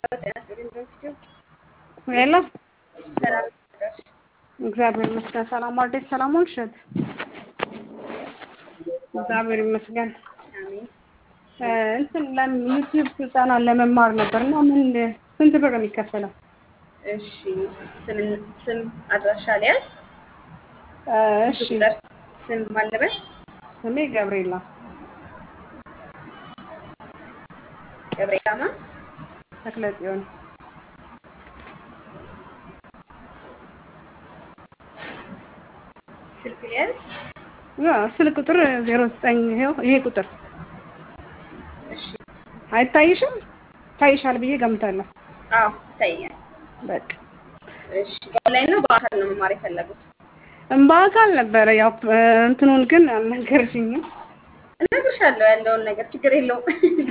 ሄሎ እግዚአብሔር ይመስገን። ሰላም ዋልደሽ? ሰላም ዋልሽ? እግዚአብሔር ይመስገን። እንትን ለምን ዩቲዩብ ስልጠና ለመማር ነበር እና ምን ስንት ብር ነው የሚከፈለው? እሺ ስም ስም አድራሻ ሊያዝ እሺ ቁጥር ስም ማለበት ስሜ ገብርኤላ ገብርኤላማ ተክለ ጽዮን ስልክ ሊያዝ ስልክ ቁጥር ዜሮ ዘጠኝ ይኸው ይሄ ቁጥር እሺ አይታይሽም? ታይሻል ብዬ ገምታለሁ። አዎ ይታያል። በቃ እሺ በኦንላይን ነው በአካል ነው መማር የፈለጉት? በአካል ነበረ ያው እንትኑን ግን አልነገርሽኝም። እነግርሻለሁ ያለውን ነገር ችግር የለውም።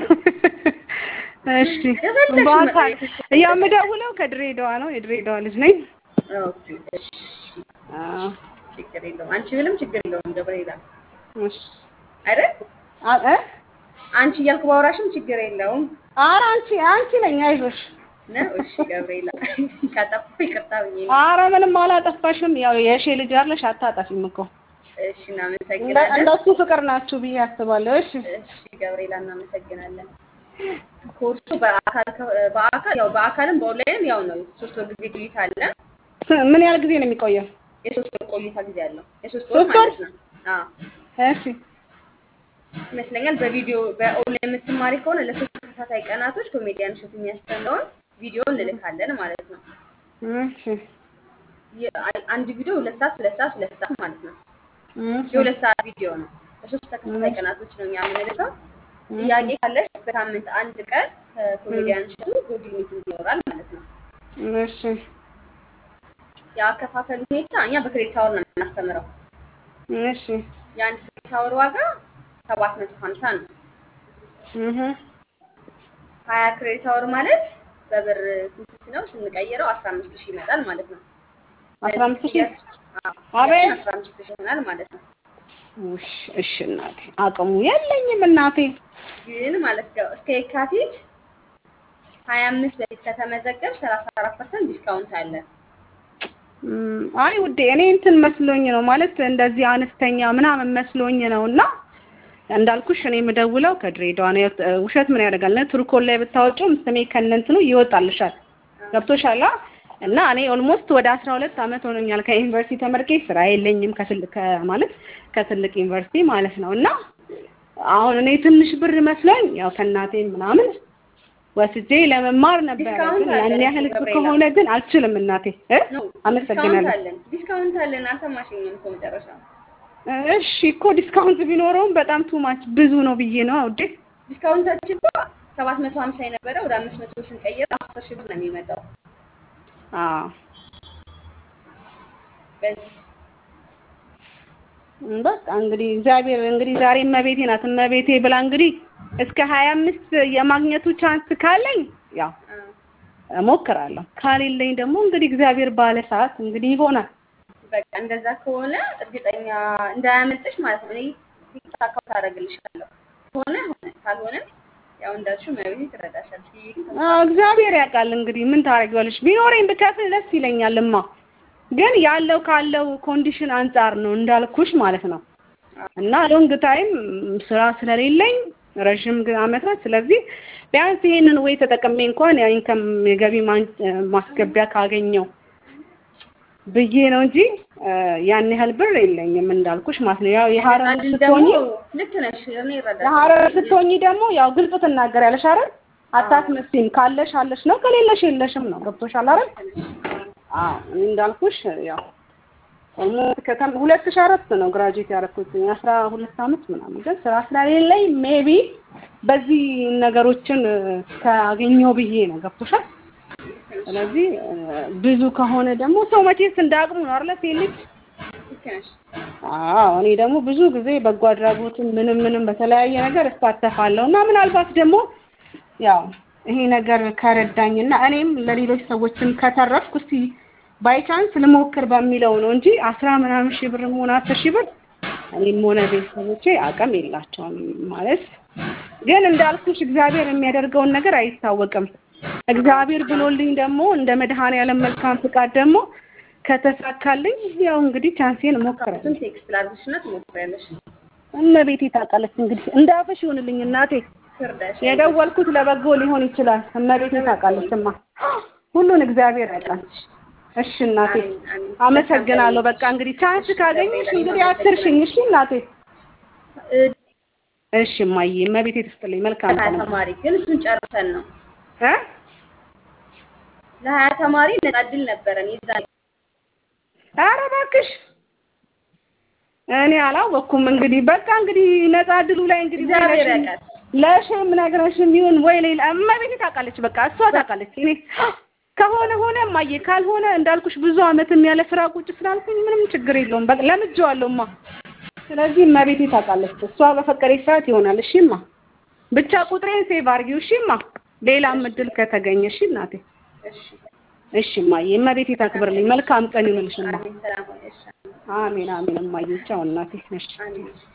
እሺ የፈለግሽው በአካል መጠየቅ ያው የምደውለው ከድሬዳዋ ነው። የድሬዳዋ ልጅ ነኝ። ኦኬ እሺ አዎ ችግር የለውም። አንቺ ምንም ችግር የለውም ገብርኤላ እሺ አይደል? አ- እ አንቺ እያልኩ ባወራሽም ችግር የለውም ኧረ አንቺ አንቺ ነኝ አይዞሽ። ነው። እሺ ገብርኤላ ካጠፋሁ ይቅርታ ብዬ ነው። ኧረ ምንም አላጠፋሽም። ያው የእሺ ልጅ አለሽ አታጠፊም እኮ እሺ እንደ እናመሰግናለን። እንደሱ ፍቅር ናችሁ ብዬ አስባለሁ። እሺ እሺ ገብርኤላ እናመሰግናለን። ኮርሱ በአካል ከ- በአካል ያው በአካልም በኦንላይንም ያው ነው። ሶስት ወር ጊዜ ቆይታ አለ። ስ- ምን ያህል ጊዜ ነው የሚቆየው? የሶስት ወር ቆይታ ጊዜ አለው። የሶስት ወር ሶስት ወር? ማለት ነው። አዎ እሺ ይመስለኛል። በቪዲዮ በኦንላይን የምትማሪ ከሆነ ለሶስት ተከታታይ ቀናቶች ኮሜዲያን እሸቱ የሚያስተምረውን ቪዲዮ እንልካለን ማለት ነው። እሺ የ- አ- አንድ ቪዲዮ ሁለት ሰዓት ሁለት ሰዓት ሁለት ሰዓት ማለት ነው። እሺ የሁለት ሰዓት ቪዲዮ ነው። ለሶስት ተከታታይ ቀናቶች ነው እኛ የምንልከው። ጥያቄ ካለሽ በሳምንት አንድ ቀን ከኮሜዲያን እሸቱ ጉግል ሚቲንግ ይኖራል ማለት ነው። እሺ የአከፋፈል ሁኔታ እኛ በክሬዲት አወር ነው የምናስተምረው። እሺ የአንድ ክሬዲት አወር ዋጋ ሰባት መቶ ሀምሳ ነው። እህ ሀያ ክሬዲት አወር ማለት በብር ስንት ነው ስንቀይረው አስራ አምስት ሺህ ይመጣል ማለት ነው። አስራ አምስት ሺህ አዎ፣ አቤት። አስራ አምስት ሺህ ይሆናል ማለት ነው። ውሽ እሺ እናቴ አቅሙ የለኝም እናቴ። ግን ማለት ነው እስከ የካቲት ሀያ አምስት በፊት ከተመዘገብ ሰላሳ አራት ፐርሰንት ዲስካውንት አለ። እም፣ አይ ውዴ እኔ እንትን መስሎኝ ነው ማለት እንደዚህ አነስተኛ ምናምን መስሎኝ ነው እና እንዳልኩሽ እኔ የምደውለው ከድሬዳዋ ነው። ያው ውሸት ምን ያደርጋል? ቱርኮን ላይ ብታወጪውም ስሜ ከነንትኑ ይወጣልሻል። ገብቶሻል? አ? እና እኔ ኦልሞስት ወደ አስራ ሁለት አመት ሆኖኛል ከዩኒቨርሲቲ ተመርቄ ስራ የለኝም ከትልቅ ማለት ከትልቅ ዩኒቨርሲቲ ማለት ነው። እና አሁን እኔ ትንሽ ብር መስሎኝ ያው ከእናቴ ምናምን ወስጄ ለመማር ነበረ። ዲስካውንት ግን ያን አለ ያህል ገብርኤላ። ከሆነ ግን አልችልም እናቴ እ ነው ዲስካውንት አመሰግናለሁ። አለን ዲስካውንት አለን። አልሰማሽኝም እኮ መጨረሻ እሺ እኮ ዲስካውንት ቢኖረውም በጣም ቱማች ብዙ ነው ብዬ ነው ውዴ። ዲስካውንታችን እኮ ሰባት መቶ ሀምሳ የነበረ ወደ አምስት መቶ ስንቀይር አስር ሺህ ብር ነው የሚመጣው። አዎ በዚህ በቃ እንግዲህ እግዚአብሔር እንግዲህ ዛሬ እመቤቴ ናት እመቤቴ ብላ እንግዲህ እስከ ሀያ አምስት የማግኘቱ ቻንስ ካለኝ ያው አ፣ እሞክራለሁ። ካሌለኝ ደግሞ እንግዲህ እግዚአብሔር ባለ ሰዓት እንግዲህ ይሆናል። በቃ እንደዛ ከሆነ እርግጠኛ እንዳያመልጥሽ ማለት ነው። እኔ ቲክታክ አካውንት አደርግልሻለሁ። ከሆነ ሆነ፣ ካልሆነም ያው እንዳልሽው መቤቴ ትረዳሻለች ብዬ ግን ተስፋ አዎ እግዚአብሔር ያውቃል። እንግዲህ ምን ታደርጊዋለሽ? ቢኖረኝ ብከፍል ደስ ይለኛልማ፣ ግን ያለው ካለው ኮንዲሽን አንጻር ነው እንዳልኩሽ ማለት ነው። እና ሎንግ ታይም ስራ ስለሌለኝ ረዥም ግ- አመታት ስለዚህ ቢያንስ ይሄንን ወይ ተጠቅሜ እንኳን የኢንከም የገቢ ማን- ማስገቢያ ካገኘው ብዬ ነው እንጂ እ፣ ያን ያህል ብር የለኝም እንዳልኩሽ ማለት ነው። ያው የሀረር አንድን ደግሞ ስትሆኚ ልክ ነሽ፣ እኔ የሀረር እረዳሻለሁ። ስትሆኚ ደግሞ ያው ግልጽ ትናገሪያለሽ አይደል? አታስመስይም። ካለሽ አለሽ ነው፣ ከሌለሽ የለሽም ነው። ገብቶሻል አይደል? አዎ እኔ እንዳልኩሽ ያው ኦልሞስት ከተም ሁለት ሺህ አራት ነው ግራጁዌት ያደረኩት አስራ ሁለት አመት ምናምን ግን ስራ ስለሌለኝ ሜቢ በዚህ ነገሮችን እ፣ ካገኘው ብዬ ነው። ገብቶሻል? ስለዚህ እ፣ ብዙ ከሆነ ደግሞ ሰው መቼስ እንዳቅሙ ነው አይደል? ሴት ልጅ ልክ ነሽ። አዎ እኔ ደግሞ ብዙ ጊዜ በጎ አድራጎትን ምንም ምንም በተለያየ ነገር እሳተፋለሁ እና ምናልባት ደግሞ ያው ይሄ ነገር ከረዳኝና እኔም ለሌሎች ሰዎችም ከተረፍኩ እስቲ ባይቻንስ ልሞክር በሚለው ነው እንጂ አስራ ምናምን ሺህ ብር ሆነ አስር ሺህ ብር እኔም ሆነ ቤተሰቦቼ አቅም የላቸውም ማለት ግን እንዳልኩሽ እግዚአብሔር የሚያደርገውን ነገር አይታወቅም። እግዚአብሔር ብሎልኝ ደግሞ እንደ መድኃኔዓለም መልካም ፍቃድ ደግሞ ከተሳካልኝ ያው እንግዲህ ቻንሴን እሞክራለሁ። እሱን ቴክስት ላድርግሽና ትሞክሪያለሽ። እመቤቴ ታውቃለች እንግዲህ እንዳፈሽ ይሁንልኝ እናቴ። ትርዳሽ። የደወልኩት ለበጎ ሊሆን ይችላል። እመቤቴ ታውቃለችማ። ሁሉን እግዚአብሔር ያውቃል። እሺ እናቴ አሜን፣ አሜን። አመሰግናለሁ። በቃ እንግዲህ ቻንስ ካገኘሽ እንግዲህ አትርሽኝ። እሺ እናቴ። እ፣ እሺ እማዬ፣ እመቤቴ ትስጥልኝ። መልካም ለሀያ ቀን ተማሪ ግን እሱን ጨርሰን ነው እ ለሀያ ተማሪ ነጻ እድል ነበረን የዛኔ ኧረ እባክሽ እኔ አላወቅኩም። እንግዲህ በቃ እንግዲህ ነፃ እድሉ ላይ እንግዲህ ወይ እግዚአብሔር ለሽም- ያውቃል። ለሽም ነግረሽም ይሁን ወይ ሌላ እመቤቴ ታውቃለች። በቃ እሷ ታውቃለች። እኔ ከሆነ ሆነ እማዬ፣ ካልሆነ እንዳልኩሽ ብዙ አመትም ያለ ስራ ቁጭ ስላልኩኝ ምንም ችግር የለውም። በቃ ለምጄዋለሁማ። ስለዚህ እመቤቴ ታውቃለች። እሷ በፈቀደች ሰዓት ይሆናል። እሺማ ብቻ ቁጥሬን ሴቭ አድርጊው። እሺማ ሌላም እድል ከተገኘ እሺ እናቴ። እሺ እሺ እማዬ፣ እመቤቴ ታክብርልኝ። መልካም ቀን ይሁንልሽማ። አሜን። ሰላም ሆነሽ። አሜን አሜን እማዬ። ቻው እናቴ። እሺ አሜን